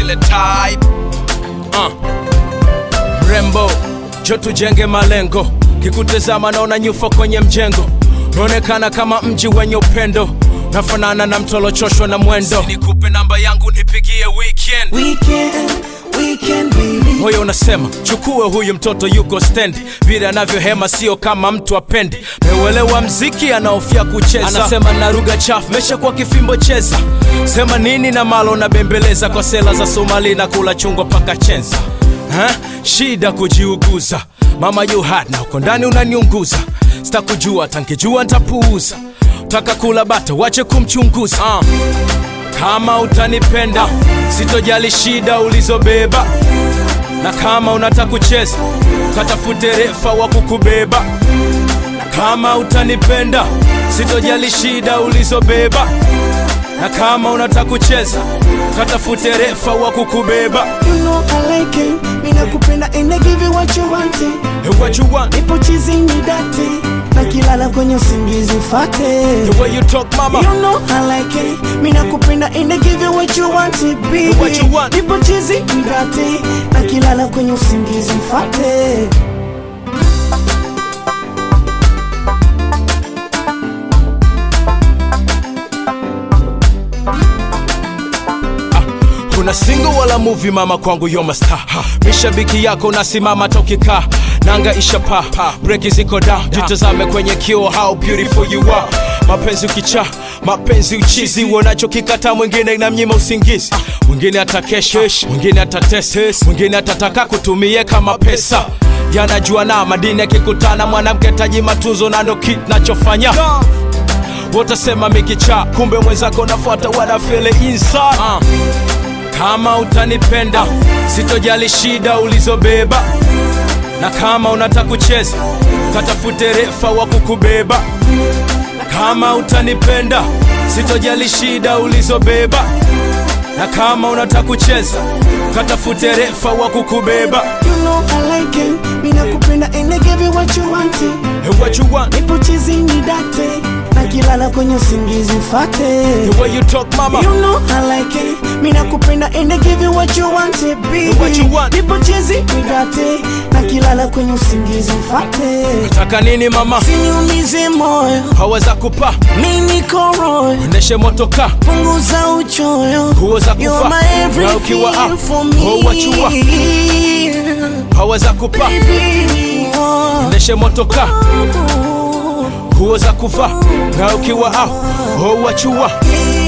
ile type uh. Mrembo, jo tujenge malengo, kikutazama naona nyufa kwenye mjengo, naonekana kama mji wenye upendo, nafanana na mtolochoshwa na mwendo. Nikupe namba yangu nipigie weekend. Weekend, weekend baby. Moyo unasema chukue huyu mtoto yuko stendi, vile anavyohema sio kama mtu apendi. Meuelewa mziki anaofia kucheza, anasema na lugha chafu, mesha kwa kifimbo cheza. Sema nini na malo na bembeleza kwa sela za Somali na kula chungwa paka chenza. Ha? Shida kujiuguza, mama you hot na uko ndani unaniunguza. Sitakujua tankijua ntapuuza, taka kula bata wache kumchunguza uh. Kama utanipenda sitojali shida ulizobeba, na kama unataka kucheza katafute refa wa kukubeba. Kama utanipenda sitojali shida ulizobeba, na kama unataka kucheza katafute refa wa kukubeba. You know I like it. Mina kupenda and I give you what you want it. Hey, what you want? Nipo chizi ni date. Na kilala kwenye usingizi mfate. The way you talk mama You know I like it. Mina kupenda and I give you what you want it, baby. What you want? Nipo chizi ni date. Na kilala kwenye usingizi mfate. kuna single wala movie mama kwangu yo star mishabiki yako nasimama tokika nanga isha pa breki ziko da jitazame kwenye kio how beautiful you are mapenzi ukicha mapenzi uchizi uonacho kikata mwingine na mnyima usingizi mwingine atakesha mwingine atatesa mwingine atataka kutumie kama pesa yanajua na madini yakikutana mwanamke taji matunzo na ndo kit nachofanya wotasema mikicha kumbe mwenzako nafuata wanafele inside uh. Kama utanipenda sitojali shida ulizobeba, na kama unataka kucheza katafute refa wa kukubeba. Kama utanipenda sitojali shida ulizobeba, na kama unataka kucheza katafute refa wa kukubeba. You know I like it. Mina kupenda and I give you what you want it. Hey, what you want? Nipo chizi ni date. Na kilala kwenye usingizi mfate. The way you talk mama You know I like it. Mina kupenda and I give you what you want it, baby. What you want? Nipo chizi ni date. Na kilala kwenye usingizi mfate. Nataka nini mama? Siniumize moyo. Haweza kupa Mimi niko royo. endeshe motoka Punguza uchoyo. Nguo za You're kuvaa my na ukiwa everything up for oh, what you want? me. haweza kupa Baby, oh. endeshe motoka nguo za kuvaa na ukiwa au oh, wachua Yeah.